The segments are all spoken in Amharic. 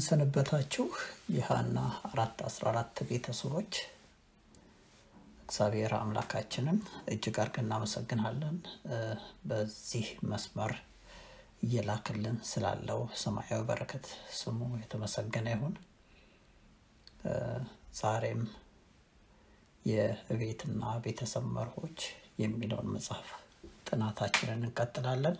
እንደምንሰነበታችሁ የሃና አራት አስራ አራት ቤተሰቦች እግዚአብሔር አምላካችንን እጅግ አድርገን እናመሰግናለን። በዚህ መስመር እየላክልን ስላለው ሰማያዊ በረከት ስሙ የተመሰገነ ይሁን። ዛሬም የቤትና ቤተሰብ መርሆች የሚለውን መጽሐፍ ጥናታችንን እንቀጥላለን።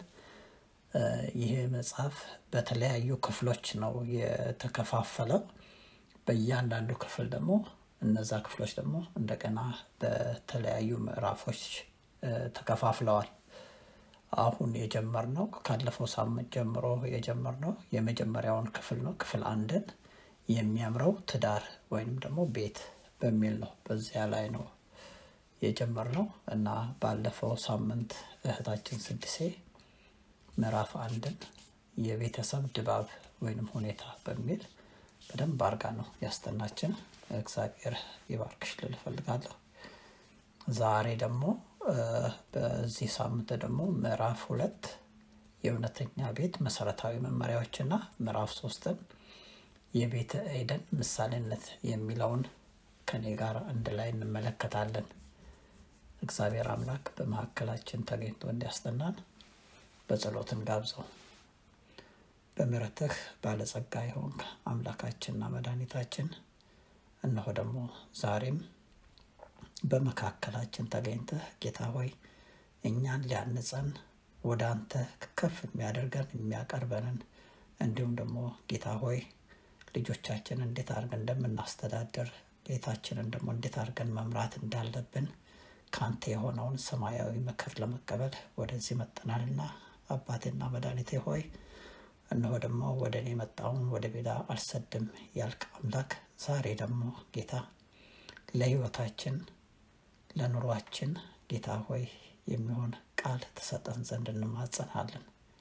ይህ መጽሐፍ በተለያዩ ክፍሎች ነው የተከፋፈለው። በእያንዳንዱ ክፍል ደግሞ እነዛ ክፍሎች ደግሞ እንደገና በተለያዩ ምዕራፎች ተከፋፍለዋል። አሁን የጀመርነው ካለፈው ሳምንት ጀምሮ የጀመርነው የመጀመሪያውን ክፍል ነው። ክፍል አንድን የሚያምረው ትዳር ወይንም ደግሞ ቤት በሚል ነው። በዚያ ላይ ነው የጀመርነው እና ባለፈው ሳምንት እህታችን ስድሴ ምዕራፍ አንድን የቤተሰብ ድባብ ወይንም ሁኔታ በሚል በደንብ አርጋ ነው ያስጠናችን። እግዚአብሔር ይባርክሽ ልል እፈልጋለሁ። ዛሬ ደግሞ በዚህ ሳምንት ደግሞ ምዕራፍ ሁለት የእውነተኛ ቤት መሰረታዊ መመሪያዎችና ምዕራፍ ሶስትን የቤተ ኤደን ምሳሌነት የሚለውን ከኔ ጋር አንድ ላይ እንመለከታለን። እግዚአብሔር አምላክ በመካከላችን ተገኝቶ እንዲያስጠናን በጸሎትን ጋብዘው። በምሕረትህ ባለጸጋ የሆንክ አምላካችንና መድኃኒታችን እነሆ ደግሞ ዛሬም በመካከላችን ተገኝተህ ጌታ ሆይ እኛን ሊያንጸን ወደ አንተ ከፍ የሚያደርገን የሚያቀርበንን እንዲሁም ደግሞ ጌታ ሆይ ልጆቻችን እንዴት አድርገን እንደምናስተዳድር ቤታችንን ደግሞ እንዴት አድርገን መምራት እንዳለብን ከአንተ የሆነውን ሰማያዊ ምክር ለመቀበል ወደዚህ መጠናልና አባቴና መድኃኒቴ ሆይ እነሆ ደግሞ ወደ እኔ የመጣውን ወደ ቤዳ አልሰድም ያልክ አምላክ ዛሬ ደግሞ ጌታ ለሕይወታችን ለኑሯችን ጌታ ሆይ የሚሆን ቃል ትሰጠን ዘንድ እንማጸናለን።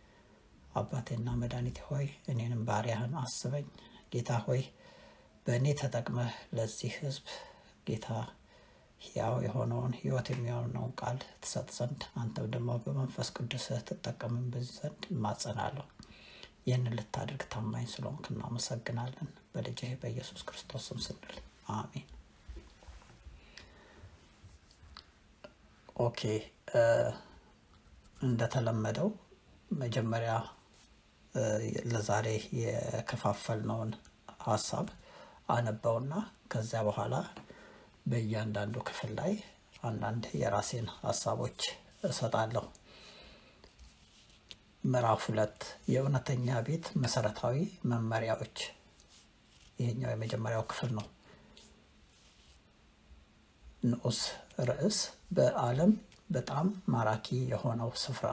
አባቴና መድኃኒቴ ሆይ እኔንም ባሪያህን አስበኝ ጌታ ሆይ በእኔ ተጠቅመህ ለዚህ ሕዝብ ጌታ ሕያው የሆነውን ሕይወት የሚሆነውን ቃል ትሰጥ ዘንድ አንተም ደግሞ በመንፈስ ቅዱስህ ትጠቀምን በዚህ ዘንድ እማጸናለሁ። ይህንን ልታደርግ ታማኝ ስለሆንክ እናመሰግናለን። በልጅህ በኢየሱስ ክርስቶስ ስም ስንል አሜን። ኦኬ እንደተለመደው መጀመሪያ ለዛሬ የከፋፈልነውን ሀሳብ አነባውና ከዚያ በኋላ በእያንዳንዱ ክፍል ላይ አንዳንድ የራሴን ሀሳቦች እሰጣለሁ። ምዕራፍ ሁለት የእውነተኛ ቤት መሰረታዊ መመሪያዎች። ይሄኛው የመጀመሪያው ክፍል ነው። ንዑስ ርዕስ በዓለም በጣም ማራኪ የሆነው ስፍራ።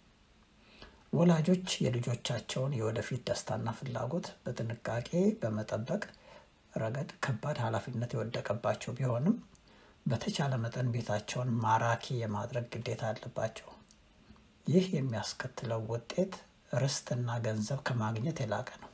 ወላጆች የልጆቻቸውን የወደፊት ደስታና ፍላጎት በጥንቃቄ በመጠበቅ ረገድ ከባድ ኃላፊነት የወደቀባቸው ቢሆንም በተቻለ መጠን ቤታቸውን ማራኪ የማድረግ ግዴታ አለባቸው። ይህ የሚያስከትለው ውጤት ርስትና ገንዘብ ከማግኘት የላቀ ነው።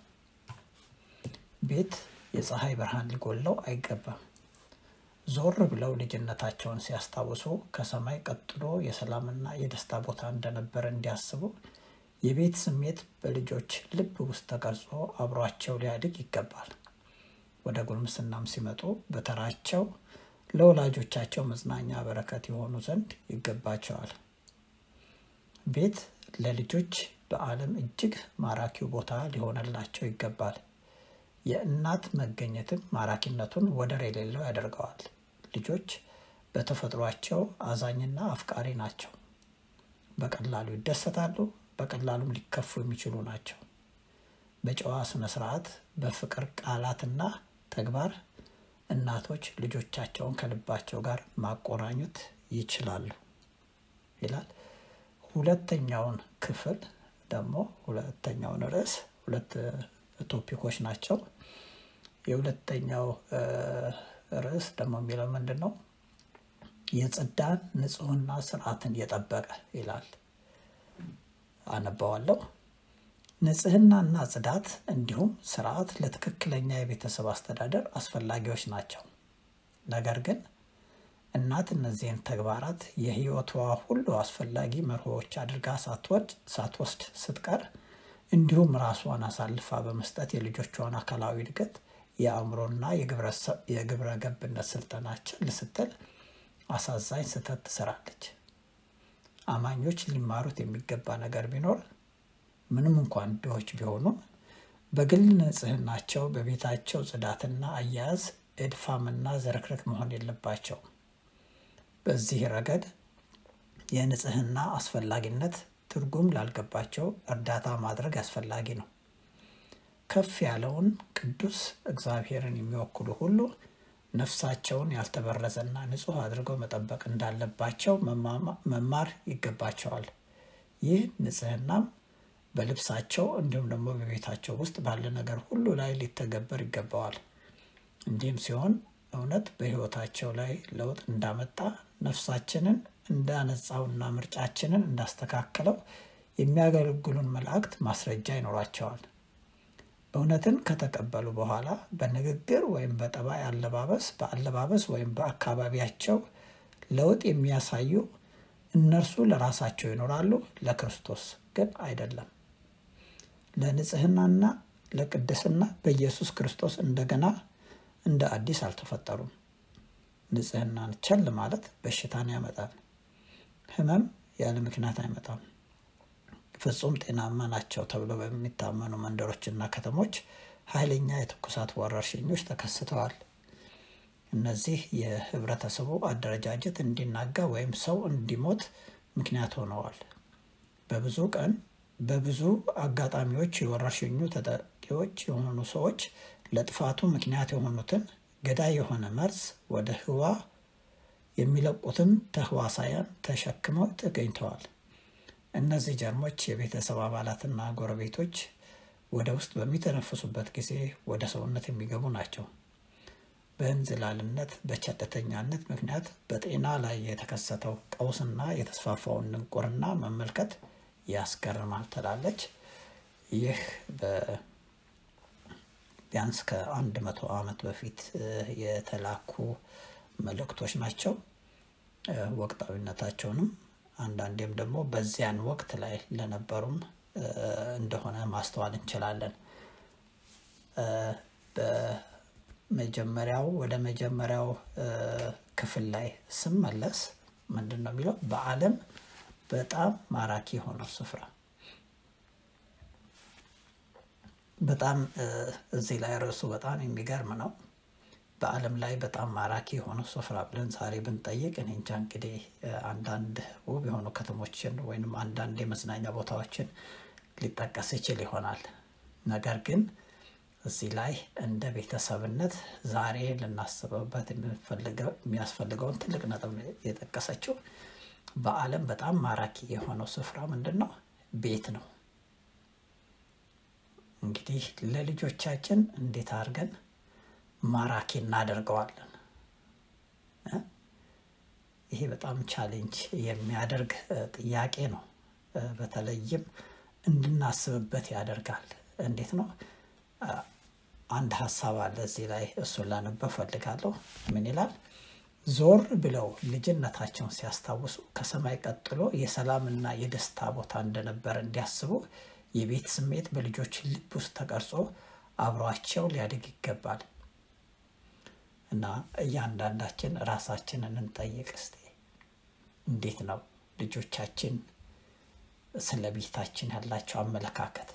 ቤት የፀሐይ ብርሃን ሊጎለው አይገባም። ዞር ብለው ልጅነታቸውን ሲያስታውሱ ከሰማይ ቀጥሎ የሰላምና የደስታ ቦታ እንደነበረ እንዲያስቡ የቤት ስሜት በልጆች ልብ ውስጥ ተቀርጾ አብሯቸው ሊያድግ ይገባል። ወደ ጉልምስናም ሲመጡ በተራቸው ለወላጆቻቸው መጽናኛ በረከት የሆኑ ዘንድ ይገባቸዋል። ቤት ለልጆች በዓለም እጅግ ማራኪው ቦታ ሊሆንላቸው ይገባል። የእናት መገኘትም ማራኪነቱን ወደር የሌለው ያደርገዋል። ልጆች በተፈጥሯቸው አዛኝና አፍቃሪ ናቸው። በቀላሉ ይደሰታሉ፣ በቀላሉም ሊከፉ የሚችሉ ናቸው። በጨዋ ስነ ስርዓት፣ በፍቅር ቃላትና ተግባር እናቶች ልጆቻቸውን ከልባቸው ጋር ማቆራኘት ይችላሉ ይላል። ሁለተኛውን ክፍል ደግሞ ሁለተኛውን ርዕስ ሁለት ቶፒኮች ናቸው። የሁለተኛው ርዕስ ደግሞ የሚለው ምንድን ነው? የጽዳን ንጹሕና ስርዓትን የጠበቀ ይላል። አነባዋለሁ። ንጽህናና ጽዳት እንዲሁም ስርዓት ለትክክለኛ የቤተሰብ አስተዳደር አስፈላጊዎች ናቸው። ነገር ግን እናት እነዚህን ተግባራት የሕይወቷ ሁሉ አስፈላጊ መርሆዎች አድርጋ ሳትወድ ሳትወስድ ስትቀር እንዲሁም ራሷን አሳልፋ በመስጠት የልጆቿን አካላዊ እድገት የአእምሮና የግብረ ገብነት ስልጠናችን ልስትል አሳዛኝ ስህተት ትሰራለች። አማኞች ሊማሩት የሚገባ ነገር ቢኖር ምንም እንኳን ድሆች ቢሆኑ በግል ንጽህናቸው በቤታቸው ጽዳትና አያያዝ እድፋምና ዝርክርክ መሆን የለባቸው። በዚህ ረገድ የንጽህና አስፈላጊነት ትርጉም ላልገባቸው እርዳታ ማድረግ አስፈላጊ ነው። ከፍ ያለውን ቅዱስ እግዚአብሔርን የሚወክሉ ሁሉ ነፍሳቸውን ያልተበረዘና ንጹሕ አድርገው መጠበቅ እንዳለባቸው መማር ይገባቸዋል። ይህ ንጽህናም በልብሳቸው እንዲሁም ደግሞ በቤታቸው ውስጥ ባለ ነገር ሁሉ ላይ ሊተገበር ይገባዋል። እንዲህም ሲሆን እውነት በሕይወታቸው ላይ ለውጥ እንዳመጣ ነፍሳችንን እንዳነጻውና ምርጫችንን እንዳስተካከለው የሚያገለግሉን መላእክት ማስረጃ ይኖራቸዋል። እውነትን ከተቀበሉ በኋላ በንግግር ወይም በጠባይ አለባበስ በአለባበስ ወይም በአካባቢያቸው ለውጥ የሚያሳዩ እነርሱ ለራሳቸው ይኖራሉ፣ ለክርስቶስ ግን አይደለም። ለንጽህናና ለቅድስና በኢየሱስ ክርስቶስ እንደገና እንደ አዲስ አልተፈጠሩም። ንጽህናን ቸል ማለት በሽታን ያመጣል። ሕመም ያለ ምክንያት አይመጣም። ፍጹም ጤናማ ናቸው ተብሎ በሚታመኑ መንደሮችና ከተሞች ኃይለኛ የትኩሳት ወረርሽኞች ተከስተዋል። እነዚህ የህብረተሰቡ አደረጃጀት እንዲናጋ ወይም ሰው እንዲሞት ምክንያት ሆነዋል። በብዙ ቀን በብዙ አጋጣሚዎች የወረርሽኙ ተጠቂዎች የሆኑ ሰዎች ለጥፋቱ ምክንያት የሆኑትን ገዳይ የሆነ መርዝ ወደ ህዋ የሚለቁትን ተህዋሳያን ተሸክመው ተገኝተዋል። እነዚህ ጀርሞች የቤተሰብ አባላትና ጎረቤቶች ወደ ውስጥ በሚተነፍሱበት ጊዜ ወደ ሰውነት የሚገቡ ናቸው። በእንዝላልነት በቸልተኛነት ምክንያት በጤና ላይ የተከሰተው ቀውስና የተስፋፋውን ድንቁርና መመልከት ያስገርማል ትላለች። ይህ ቢያንስ ከአንድ መቶ ዓመት በፊት የተላኩ መልእክቶች ናቸው። ወቅታዊነታቸውንም አንዳንዴም ደግሞ በዚያን ወቅት ላይ ለነበሩም እንደሆነ ማስተዋል እንችላለን። በመጀመሪያው ወደ መጀመሪያው ክፍል ላይ ስመለስ ምንድን ነው የሚለው? በዓለም በጣም ማራኪ የሆነው ስፍራ በጣም እዚህ ላይ ርዕሱ በጣም የሚገርም ነው። በዓለም ላይ በጣም ማራኪ የሆነው ስፍራ ብለን ዛሬ ብንጠይቅ እኔ እንጃ እንግዲህ አንዳንድ ውብ የሆኑ ከተሞችን ወይም አንዳንድ የመዝናኛ ቦታዎችን ሊጠቀስ ይችል ይሆናል። ነገር ግን እዚህ ላይ እንደ ቤተሰብነት ዛሬ ልናስበበት የሚያስፈልገውን ትልቅ ነጥብ የጠቀሰችው በዓለም በጣም ማራኪ የሆነው ስፍራ ምንድን ነው? ቤት ነው። እንግዲህ ለልጆቻችን እንዴት አድርገን ማራኪ እናደርገዋለን? ይሄ በጣም ቻሌንጅ የሚያደርግ ጥያቄ ነው። በተለይም እንድናስብበት ያደርጋል። እንዴት ነው? አንድ ሀሳብ አለ እዚህ ላይ እሱን ላነበብ ፈልጋለሁ። ምን ይላል? ዞር ብለው ልጅነታቸውን ሲያስታውሱ ከሰማይ ቀጥሎ የሰላምና የደስታ ቦታ እንደነበረ እንዲያስቡ የቤት ስሜት በልጆች ልብ ውስጥ ተቀርጾ አብሯቸው ሊያድግ ይገባል። እና እያንዳንዳችን ራሳችንን እንጠይቅ እስቲ። እንዴት ነው ልጆቻችን ስለ ቤታችን ያላቸው አመለካከት?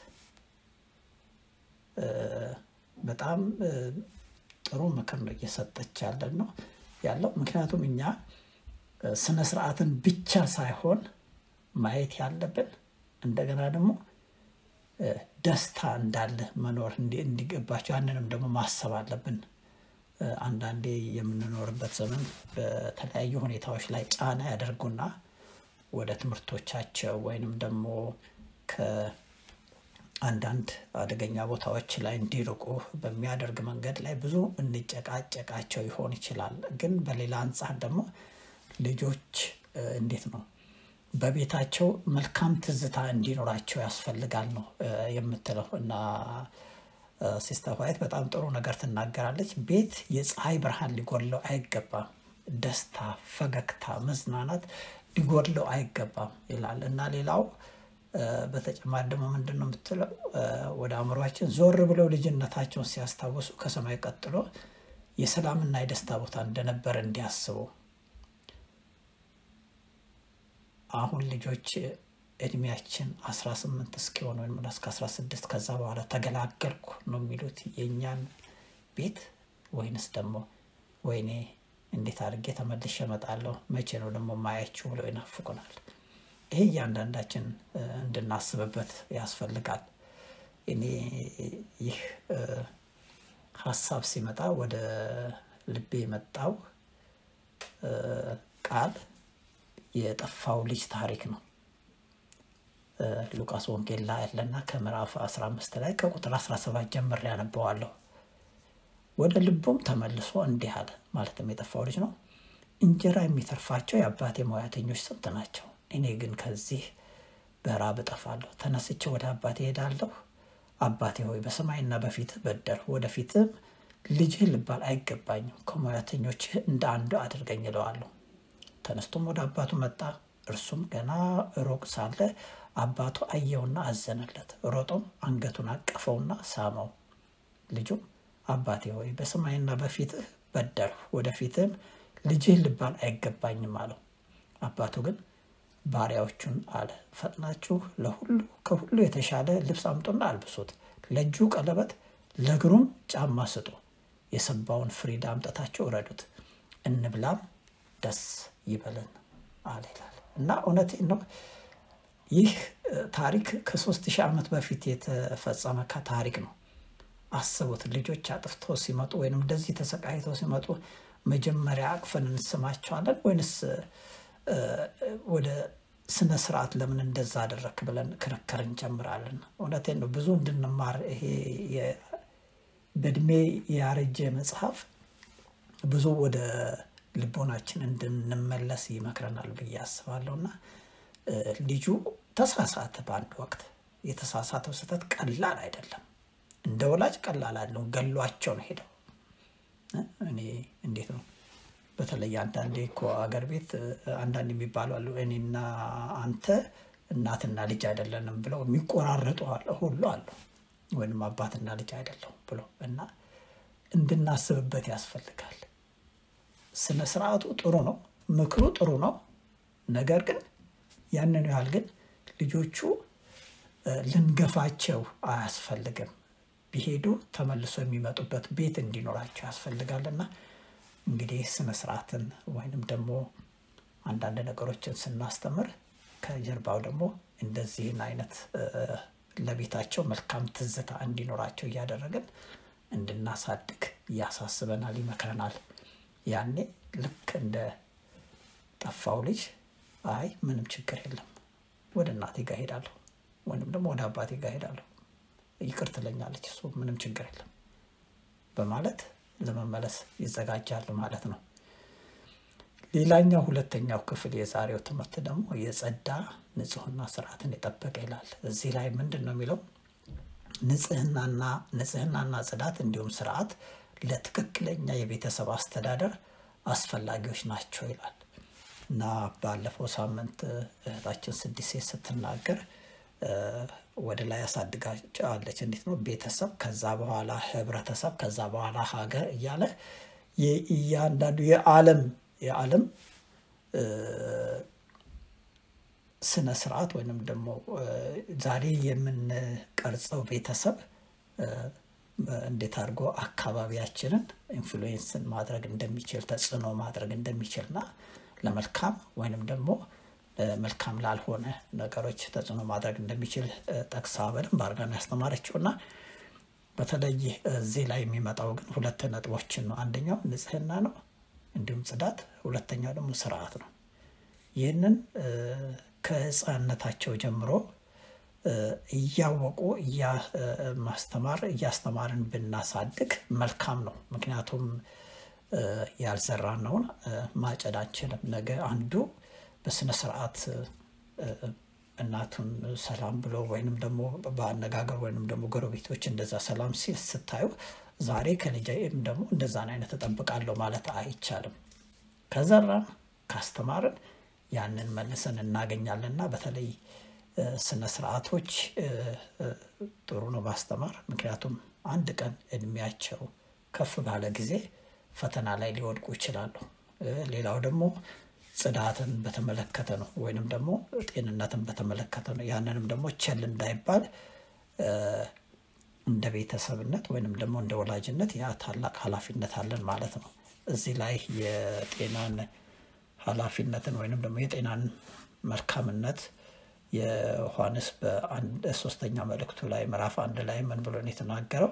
በጣም ጥሩ ምክር ነው እየሰጠች ያለን ነው ያለው። ምክንያቱም እኛ ስነ ስርዓትን ብቻ ሳይሆን ማየት ያለብን እንደገና ደግሞ ደስታ እንዳለ መኖር እንዲገባቸው ያንንም ደግሞ ማሰብ አለብን። አንዳንዴ የምንኖርበት ዘመን በተለያዩ ሁኔታዎች ላይ ጫና ያደርጉና ወደ ትምህርቶቻቸው ወይንም ደግሞ ከአንዳንድ አደገኛ ቦታዎች ላይ እንዲርቁ በሚያደርግ መንገድ ላይ ብዙ እንጨቃጨቃቸው ይሆን ይችላል። ግን በሌላ አንጻር ደግሞ ልጆች እንዴት ነው በቤታቸው መልካም ትዝታ እንዲኖራቸው ያስፈልጋል ነው የምትለው እና ሲስተር ዋይት በጣም ጥሩ ነገር ትናገራለች። ቤት የፀሐይ ብርሃን ሊጎድለው አይገባም። ደስታ፣ ፈገግታ፣ መዝናናት ሊጎድለው አይገባም ይላል እና ሌላው በተጨማሪ ደግሞ ምንድን ነው የምትለው ወደ አእምሯችን ዞር ብለው ልጅነታቸውን ሲያስታውሱ ከሰማይ ቀጥሎ የሰላምና የደስታ ቦታ እንደነበረ እንዲያስቡ አሁን ልጆች እድሜያችን 18 እስኪሆን ወይም እስከ 16 ከዛ በኋላ ተገላገልኩ ነው የሚሉት የእኛን ቤት ወይንስ ደግሞ ወይኔ እንዴት አድርጌ ተመልሼ እመጣለሁ መቼ ነው ደግሞ ማያችሁ ብለው ይናፍቁናል። ይሄ እያንዳንዳችን እንድናስብበት ያስፈልጋል። እኔ ይህ ሀሳብ ሲመጣ ወደ ልቤ የመጣው ቃል የጠፋው ልጅ ታሪክ ነው። ሉቃስ ወንጌል ላይ ያለና ከምዕራፍ 15 ላይ ከቁጥር 17 ጀምሬ ያነበዋለሁ። ወደ ልቡም ተመልሶ እንዲህ አለ። ማለትም የጠፋው ልጅ ነው። እንጀራ የሚተርፋቸው የአባቴ ሙያተኞች ስንት ናቸው? እኔ ግን ከዚህ በራብ እጠፋለሁ። ተነስቼ ወደ አባቴ ሄዳለሁ። አባቴ ሆይ በሰማይና በፊትህ በደልሁ፣ ወደፊትም ልጅህ ልባል አይገባኝም። ከሙያተኞችህ እንደ አንዱ አድርገኝ እለዋለሁ። ተነስቶም ወደ አባቱ መጣ። እርሱም ገና ሩቅ ሳለ አባቱ አየውና አዘነለት። ሮጦም አንገቱን አቀፈውና ሳመው። ልጁም አባቴ ሆይ በሰማይና በፊትህ በደልሁ፣ ወደፊትም ልጅህ ልባል አይገባኝም አለው። አባቱ ግን ባሪያዎቹን አለ፣ ፈጥናችሁ ለሁሉ ከሁሉ የተሻለ ልብስ አምጡና አልብሱት፣ ለእጁ ቀለበት፣ ለእግሩም ጫማ ስጡ፣ የሰባውን ፍሪዳ አምጥታችሁ እረዱት፣ እንብላም ደስ ይበለን አለ ይላል እና እውነቴን ነው። ይህ ታሪክ ከሶስት ሺህ ዓመት በፊት የተፈጸመ ታሪክ ነው። አስቡት ልጆች አጥፍተው ሲመጡ ወይም እንደዚህ ተሰቃይተው ሲመጡ መጀመሪያ አቅፈን እንስማቸዋለን ወይንስ ወደ ስነ ስርዓት ለምን እንደዛ አደረክ ብለን ክርክር እንጀምራለን። እውነቴን ነው። ብዙ እንድንማር ይሄ በእድሜ ያረጀ መጽሐፍ ብዙ ወደ ልቦናችን እንድንመለስ ይመክረናል ብዬ አስባለሁ እና ልጁ ተሳሳተ። በአንድ ወቅት የተሳሳተው ስህተት ቀላል አይደለም። እንደ ወላጅ ቀላል አለው። ገሏቸው ነው ሄደው እኔ እንዴት ነው በተለይ አንዳንዴ እኮ አገር ቤት አንዳንድ የሚባሉ አሉ። እኔና አንተ እናትና ልጅ አይደለንም ብለው የሚቆራረጡ ሁሉ አሉ። ወይም አባትና ልጅ አይደለሁም ብሎ እና እንድናስብበት ያስፈልጋል። ስነ ስርዓቱ ጥሩ ነው፣ ምክሩ ጥሩ ነው። ነገር ግን ያንን ያህል ግን ልጆቹ ልንገፋቸው አያስፈልግም። ቢሄዱ ተመልሶ የሚመጡበት ቤት እንዲኖራቸው ያስፈልጋልና እንግዲህ ስነ ስርዓትን ወይንም ደግሞ አንዳንድ ነገሮችን ስናስተምር ከጀርባው ደግሞ እንደዚህን አይነት ለቤታቸው መልካም ትዝታ እንዲኖራቸው እያደረግን እንድናሳድግ ያሳስበናል፣ ይመክረናል። ያኔ ልክ እንደ ጠፋው ልጅ አይ ምንም ችግር የለም ወደ እናቴ ጋር ሄዳለሁ ወይም ደግሞ ወደ አባቴ ጋር ሄዳለሁ ይቅር ትለኛለች እሱ ምንም ችግር የለም በማለት ለመመለስ ይዘጋጃሉ ማለት ነው። ሌላኛው ሁለተኛው ክፍል የዛሬው ትምህርት ደግሞ የጸዳ ንጽህና ስርዓትን የጠበቀ ይላል። እዚህ ላይ ምንድን ነው የሚለው? ንጽህናና ንጽህናና ጽዳት እንዲሁም ስርዓት ለትክክለኛ የቤተሰብ አስተዳደር አስፈላጊዎች ናቸው ይላል እና ባለፈው ሳምንት እህታችን ስድስት ሴት ስትናገር ወደ ላይ ያሳድጋቸዋለች። እንዴት ነው ቤተሰብ፣ ከዛ በኋላ ህብረተሰብ፣ ከዛ በኋላ ሀገር እያለ እያንዳንዱ የዓለም የዓለም ስነ ስርዓት ወይንም ደግሞ ዛሬ የምንቀርጸው ቤተሰብ እንዴት አድርጎ አካባቢያችንን ኢንፍሉዌንስን ማድረግ እንደሚችል ተጽዕኖ ማድረግ እንደሚችልና ለመልካም ወይንም ደግሞ መልካም ላልሆነ ነገሮች ተጽዕኖ ማድረግ እንደሚችል ጠቅሳ በደንብ አድርጋ ነው ያስተማረችው እና በተለይ እዚህ ላይ የሚመጣው ግን ሁለት ነጥቦችን ነው። አንደኛው ንጽህና ነው፣ እንዲሁም ጽዳት። ሁለተኛው ደግሞ ስርዓት ነው። ይህንን ከህፃንነታቸው ጀምሮ እያወቁ ማስተማር እያስተማርን ብናሳድግ መልካም ነው። ምክንያቱም ያልዘራነውን ማጨድ አንችልም። ነገ አንዱ በስነ ስርዓት እናቱን ሰላም ብሎ ወይንም ደግሞ በአነጋገር ወይንም ደግሞ ጎረቤቶች እንደዛ ሰላም ሲል ስታዩ ዛሬ ከልጄም ደግሞ እንደዛን አይነት እጠብቃለሁ ማለት አይቻልም። ከዘራን ካስተማርን ያንን መልሰን እናገኛለንና በተለይ ስነ ስርዓቶች ጥሩ ነው ማስተማር። ምክንያቱም አንድ ቀን እድሜያቸው ከፍ ባለ ጊዜ ፈተና ላይ ሊወድቁ ይችላሉ። ሌላው ደግሞ ጽዳትን በተመለከተ ነው፣ ወይንም ደግሞ ጤንነትን በተመለከተ ነው። ያንንም ደግሞ ቸል እንዳይባል እንደ ቤተሰብነት ወይንም ደግሞ እንደ ወላጅነት ያ ታላቅ ኃላፊነት አለን ማለት ነው። እዚህ ላይ የጤናን ኃላፊነትን ወይንም ደግሞ የጤናን መልካምነት የዮሐንስ በአንድ ሶስተኛ መልእክቱ ላይ ምዕራፍ አንድ ላይ ምን ብሎ ነው የተናገረው?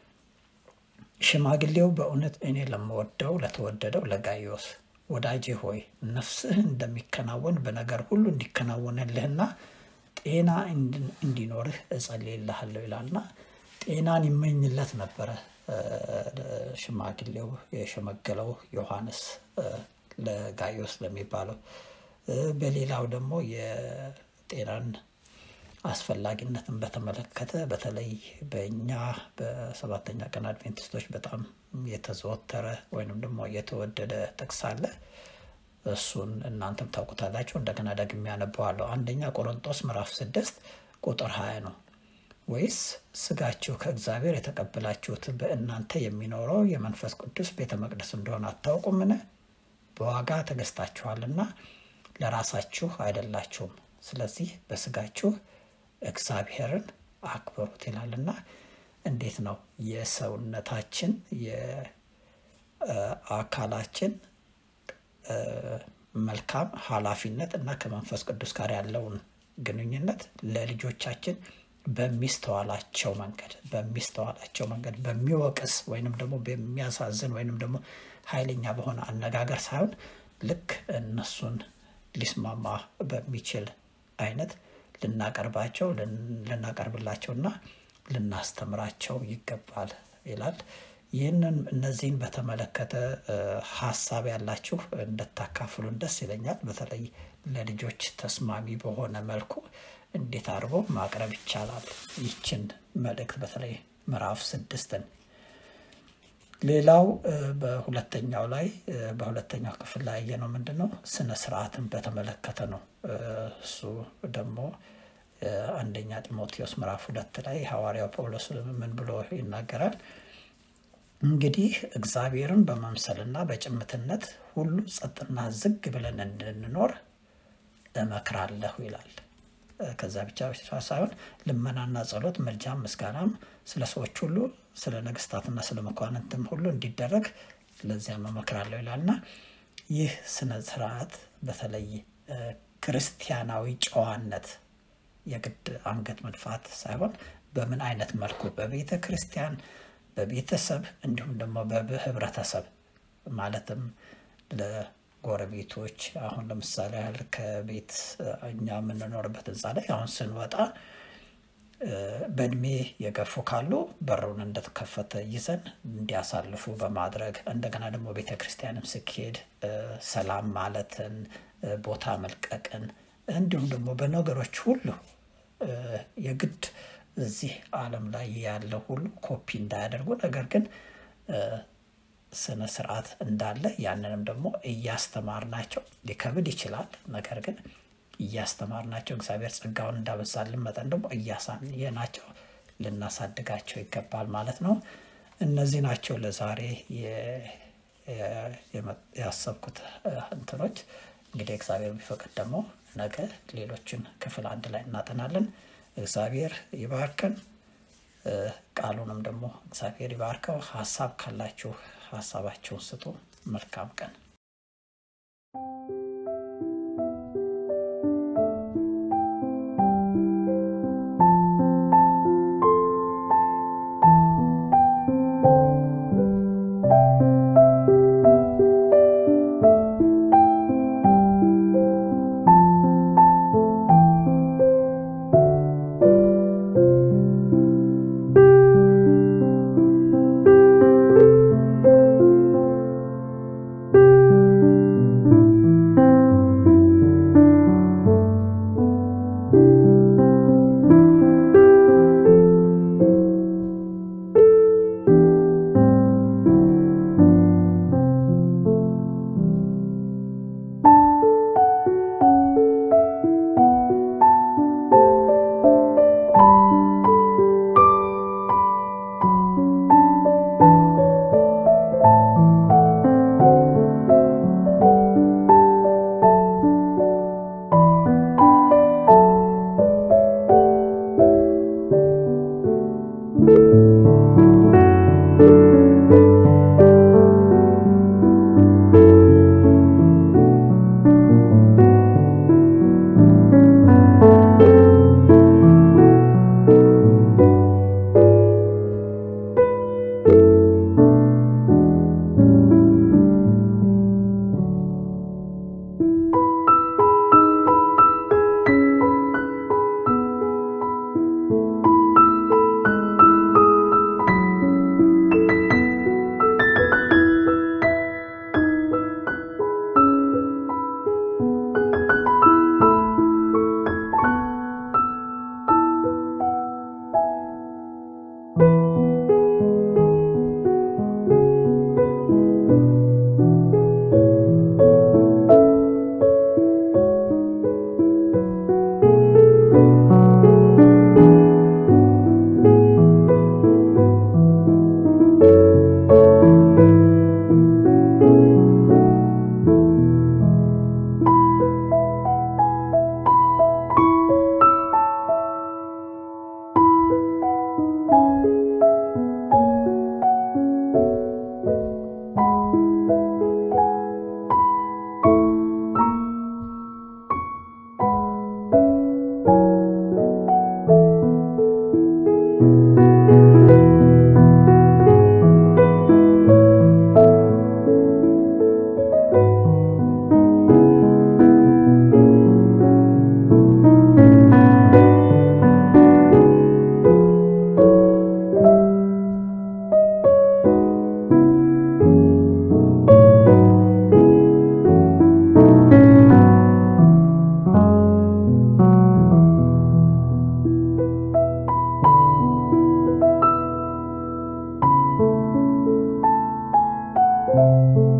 ሽማግሌው በእውነት እኔ ለምወደው ለተወደደው ለጋይዮስ ወዳጄ ሆይ ነፍስህ እንደሚከናወን በነገር ሁሉ እንዲከናወንልህና ጤና እንዲኖርህ እጸልይልሃለሁ ይላልና ጤናን ይመኝለት ነበረ ሽማግሌው የሸመገለው ዮሐንስ ለጋይዮስ ለሚባለው። በሌላው ደግሞ የጤናን አስፈላጊነትን በተመለከተ በተለይ በእኛ በሰባተኛ ቀን አድቬንቲስቶች በጣም የተዘወተረ ወይንም ደግሞ የተወደደ ጥቅስ አለ። እሱን እናንተም ታውቁታላችሁ። እንደገና ደግሜ ያነበዋለሁ። አንደኛ ቆሮንጦስ ምዕራፍ ስድስት ቁጥር ሀያ ነው። ወይስ ስጋችሁ ከእግዚአብሔር የተቀበላችሁት በእናንተ የሚኖረው የመንፈስ ቅዱስ ቤተ መቅደስ እንደሆነ አታውቁምን? በዋጋ ተገዝታችኋልና ለራሳችሁ አይደላችሁም። ስለዚህ በስጋችሁ እግዚአብሔርን አክብሩት ይላልና እንዴት ነው የሰውነታችን የአካላችን መልካም ኃላፊነት እና ከመንፈስ ቅዱስ ጋር ያለውን ግንኙነት ለልጆቻችን በሚስተዋላቸው መንገድ በሚስተዋላቸው መንገድ በሚወቅስ ወይንም ደግሞ በሚያሳዝን ወይንም ደግሞ ኃይለኛ በሆነ አነጋገር ሳይሆን ልክ እነሱን ሊስማማ በሚችል አይነት ልናቀርባቸው ልናቀርብላቸውና ልናስተምራቸው ይገባል ይላል። ይህንን እነዚህን በተመለከተ ሀሳብ ያላችሁ እንድታካፍሉን ደስ ይለኛል። በተለይ ለልጆች ተስማሚ በሆነ መልኩ እንዴት አድርጎ ማቅረብ ይቻላል ይችን መልእክት በተለይ ምዕራፍ ስድስትን ሌላው በሁለተኛው ላይ በሁለተኛው ክፍል ላይ ያየነው ምንድን ነው? ስነ ስርዓትን በተመለከተ ነው። እሱ ደግሞ አንደኛ ጢሞቴዎስ ምዕራፍ ሁለት ላይ ሐዋርያው ጳውሎስ ምን ብሎ ይናገራል? እንግዲህ እግዚአብሔርን በመምሰልና በጭምትነት ሁሉ ጸጥና ዝግ ብለን እንድንኖር እመክራለሁ ይላል። ከዛ ብቻ ብቻ ሳይሆን ልመናና ጸሎት፣ ምልጃም፣ ምስጋናም ስለ ሰዎች ሁሉ ስለ ነገስታትና ስለ መኳንንትም ሁሉ እንዲደረግ ለዚያም እመክራለሁ ይላልና ይህ ስነ ስርዓት በተለይ ክርስቲያናዊ ጨዋነት የግድ አንገት መድፋት ሳይሆን በምን አይነት መልኩ በቤተ ክርስቲያን፣ በቤተሰብ እንዲሁም ደግሞ በህብረተሰብ ማለትም ለጎረቤቶች አሁን ለምሳሌ ያህል ከቤት እኛ የምንኖርበት ህንፃ ላይ አሁን ስንወጣ በእድሜ የገፉ ካሉ በሩን እንደተከፈተ ይዘን እንዲያሳልፉ በማድረግ እንደገና ደግሞ ቤተ ክርስቲያንም ስኬድ ሰላም ማለትን ቦታ መልቀቅን እንዲሁም ደግሞ በነገሮች ሁሉ የግድ እዚህ ዓለም ላይ ያለ ሁሉ ኮፒ እንዳያደርጉ ነገር ግን ስነ ስርዓት እንዳለ ያንንም ደግሞ እያስተማርናቸው ሊከብድ ይችላል። ነገር ግን እያስተማርናቸው እግዚአብሔር ጸጋውን እንዳበዛልን መጠን ደግሞ እያሳየናቸው ልናሳድጋቸው ይገባል ማለት ነው። እነዚህ ናቸው ለዛሬ ያሰብኩት እንትኖች። እንግዲህ እግዚአብሔር ቢፈቅድ ደግሞ ነገ ሌሎችን ክፍል አንድ ላይ እናጠናለን። እግዚአብሔር ይባርከን። ቃሉንም ደግሞ እግዚአብሔር ይባርከው። ሀሳብ ካላችሁ ሀሳባችሁን ስጡ። መልካም ቀን ነው።